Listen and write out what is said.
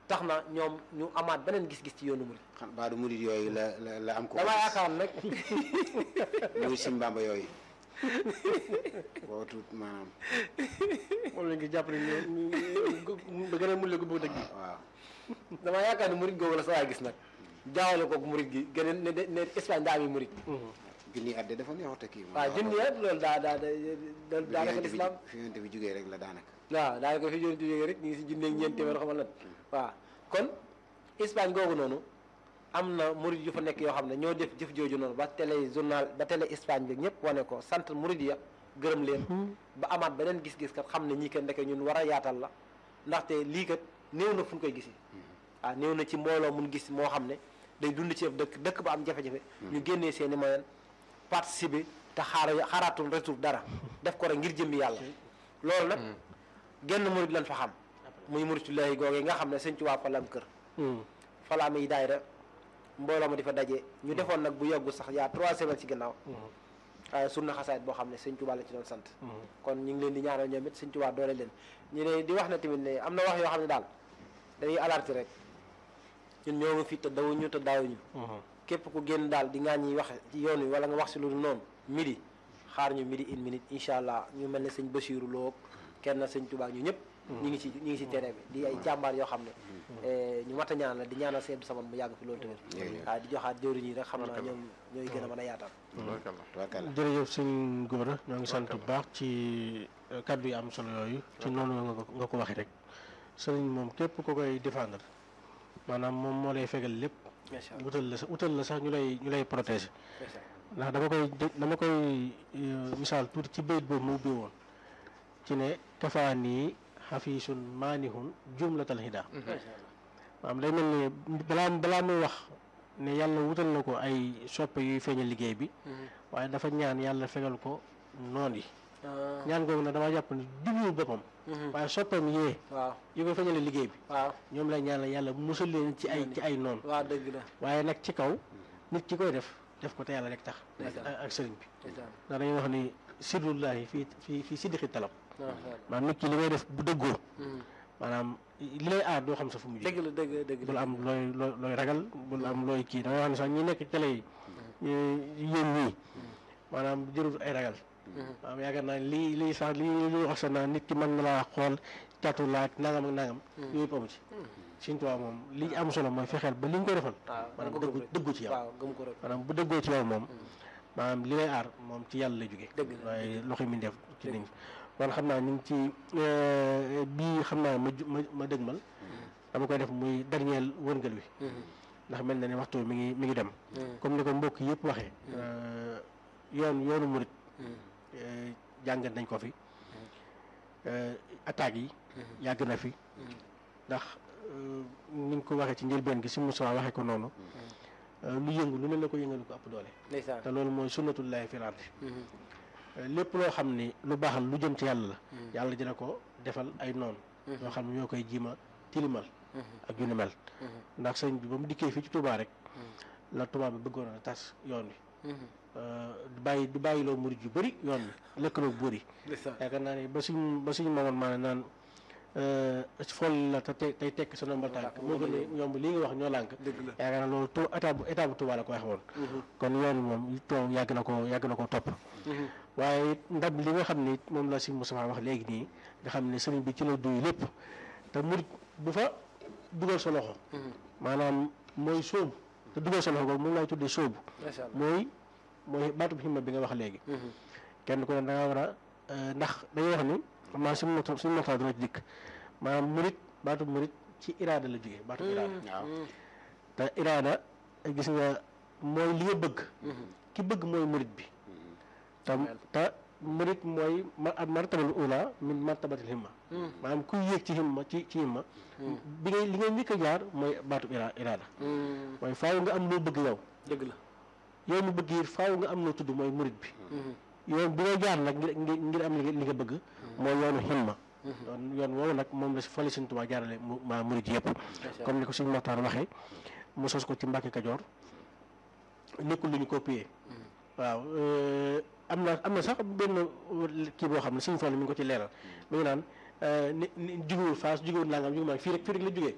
tax na ñoom ñu amaat beneen gis-gis ci yoonu murid xam baadu murid yooyu la la la am ko damaa yaakaar nag muy Sëñ Bamba yooyu boo tuut maanaam moom la ngi jàpp ne ñu da gën a mulle gu bëgg dëgg waaw damaa yaakaar ne murid googu la sa waay gis nag jaawale koog murid gi gën a ne ne ne Espagne daa ami murid junni at de dafa neexut a kii moom waaw junni at loolu daa daa daa daa nekk lislaam fi yonent bi jógee rek la daanaka waaw daanaka fi jógee jógee rek ñu ngi si junneeg ñeent téeméer xamal lan waaw kon Espagne googu noonu am na murid yu fa nekk yoo xam ne ñoo def jëf jooju noonu ba télé journal ba télé Espagne bi ñëpp wane ko sant murid ya gërëm leen ba amaat beneen gis-gis kat xam ne ñii kat ndeke ñun war a yaatal la ndaxte lii kat néew na fu ñu koy gisi waaw néew na ci mbooloo mun gis moo xam ne day dund ci ab dëkk dëkk ba am jafe-jafe ñu génnee seen i moyen participer te xaar xaaraatul retour dara def ko rek ngir jëmbi yàlla loolu nag genn murid lañ fa xam muy muridullahi googee nga xam ne sëñ Tuubaa fa la am kër fa la amee daayira mbooloo ma di fa daje ñu defoon nag bu yoggu sax yaa trois semaines ci gannaaw waaye sunna xasaayit boo xam ne sëñ Tuubaa la ci doon sant kon ñu ngi leen di ñaanal ñoom it sëñ Tuubaa doole leen ñu ne di wax ne tamit ne am na wax yoo xam ne daal dañuy alerter rek ñun ñoo ngi fi te dawuñu te daawuñu képp ku génn daal di ngaa ñuy wax ci yoon wi wala nga wax si lu dul noonu midi xaar ñu midi une minute incha allah ñu mel ne sëñ Basiiru Lo kenn sëñ Tuubaa ñu ñëpp ñu ngi ci ñu ngi ci terrain bi di ay jàmbaar yoo xam ne ñu mat a ñaan la di ñaanal seen saman mu yàgg fi loolu tamit waaw di joxaat jëwriñ yi rek xam naa ñoom ñooy gën a mën a yaatal tubaarkalla jërëjëf sëñ Gora ñoo ngi sant bu baax ci kàddu yi am solo yooyu ci noonu nga ko nga ko waxee rek sëriñ moom képp ko koy défendre maanaam moom moo lay fegal lépp macha allah wutal la sax wutal la sax ñu lay ñu lay protéger macha ndax dama koy dama koy misaal tuuti ci bayit boobu mu ubbi woon ci ne kafaanii xafiisun maanihun jumlatal hida maanaam day mel ni balaa balaa muy wax ne yàlla wutal na ko ay soppe yuy feeñal liggéey bi waaye dafa ñaan yàlla fegal ko noon yi allah ñaan googu nag dama jàpp ne jublu boppam waaye soppeem yee waaw yu ko feeñale liggéey bi waaw ñoom lay ñaan la yàlla musal leen ci ay ci ay noon waaw dëgg la waaye nag ci kaw nit ki koy def def ko te yàlla rek tax ak Ndeysaan. ak sëriñ bi ndeysaan ndax dañuy wax ni sirrullahi fii fii fii siddixi talab macha allah maanaam nit ki li ngay def bu dëggoo maanaam li lay aar doo xam sa fu mu dëgg jóge la dëgg dëgg bul la am looy looy looy ragal bul am looy kii da ngay wax ne sax ñi nekk ci télé yi yéen ñii maanaam jërut ay ragal maanaam yaakaar naa lii lii sax lii li wax sax naa nit ki mën na laa xool catu laaj nangam ak nangam yooyu yëpp amu ci Sëriñ Tuubaa moom li am solo mooy fexeel ba li nga ko defal waaw maanaam nga ko dëggu gëm rek. dëggu ci yow waaw gëm ko rek maanaam bu dëggoo ci yow moom maanaam li lay aar moom ci yàlla lay jóge Dëgg la, waaye loxo mi def ci Dëgg nit ñi kon xam naa ñu ngi ci bii xam naa ma ju- ma ma dëgmal dama koy def muy dernier wërngal wi ndax mel na ne waxtu mi ngi mi ngi dem comme ni ko mbokk yëpp waxee yoon yoonu murit eh, jàngat nañ ko fi eh, attaques yi yàgg na fi ndax eh, ni ñu ko waxee ci njëlbeen gi si Moussa waxee ko noonu eh, lu yëngu lu ne la ko yëngal ko ëpp doole ndeysaan te loolu mooy sunnatullahi fil ardi lépp loo xam ni lu baax la lu jëm ci yàlla la yàlla dina ko defal ay noon yoo xam ne ñoo koy jiima tilimal ak yu ni mel ndax sëñ bi ba mu dikkee fii ci Touba rek la Touba bi bëggoon a tas yoon wi du bàyyi du bàyyiloo murid yu bëri yoon wi lëkkaloo buur yi ndeysaan yaakaar naa ne ba suñ ba suñu mamoon maa ne naan fool la te te tey tekk sa nombal tànk moo gën a yomb lii nga wax ñoo lànk dëgg la yaakaar naa loolu tu état bu état bu Touba la ko wax woon kon yoon wi moom toog yàgg na ko yàgg na ko topp waaye it ndab li nga xam ni it moom la si Moustapha wax léegi nii nga xam ne sëriñ bi ci la duy lépp te murit bu fa dugal sa loxo maanaam mooy sóobu te dugal sa loxo boobu moom laay tuddee sóobu macha allah mooy mooy baatub himma bi nga wax léegi kenn ku ne da nga war a euh, ndax dañuy wax ni xam naa suñu mota suñu motaa dina ci dikk maanaam murit baatub murit ci iraada la jógee baatub iraada waaw te iraada gis nga mooy li nga bëgg ki bëgg mooy murit bi te te murit mooy ma al martabal ula min martabatil himma maanaam kuy yéeg ci himma ci ci himma bi ngay li ngay njëkk a jaar mooy baatub ira iraada mooy faaw nga am loo bëgg yow dëgg la yow mu bëgg yi faaw nga am loo tudd mooy murit bi yoon bi ngay jaar nag ngir ngir ngir am li nga li nga bëgg mooy yoonu himma yoon yoon woowu nag moom la si fali Sëñ Tuubaa jaarale mu ma murit yëpp comme ni ko suñu Moxtaar waxee mu sos ko ci Mbàkke Kajoor nekkul lu ñu copier waaw euh, am na am na sax benn kii boo xam ne Sëñ Fallu mi ngi ko ci leeral mi ngi naan ni ni jugewul Faas jugewul nangam jugewul nangam fii rek fii rek la jugee